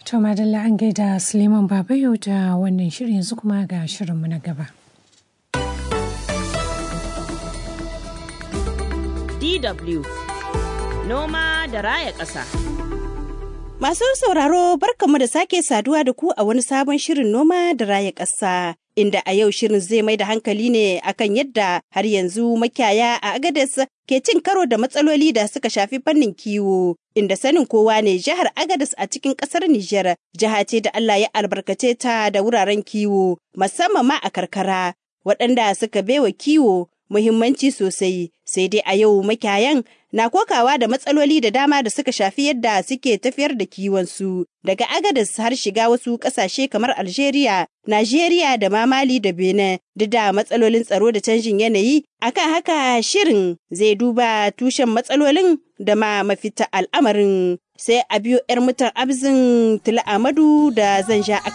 To madalla an gaida Suleiman Babayo da wannan shirin yanzu kuma ga shirinmu na gaba. DW Noma da Raya Ƙasa. Masu sauraro barkamu da sake saduwa da ku a wani sabon shirin noma da raya ƙasa. Inda a yau shirin zai mai da hankali ne akan yadda har yanzu makiyaya a Agadez ke cin karo da matsaloli da suka shafi fannin kiwo. Inda sanin kowa ne jihar Agadez a cikin ƙasar Nijar jiha ce da Allah ya albarkace ta da wuraren kiwo musamman ma a karkara waɗanda suka baiwa kiwo muhimmanci sosai sai dai a yau makiyayan na kokawa da matsaloli da dama da suka shafi yadda suke tafiyar da kiwonsu daga agadas har shiga wasu ƙasashe kamar algeria najeriya da ma mali da benin duk da matsalolin tsaro da canjin yanayi akan haka shirin zai duba tushen matsalolin da ma mafita al'amarin sai a biyo 'yar mutan abzin tula amadu da zan sha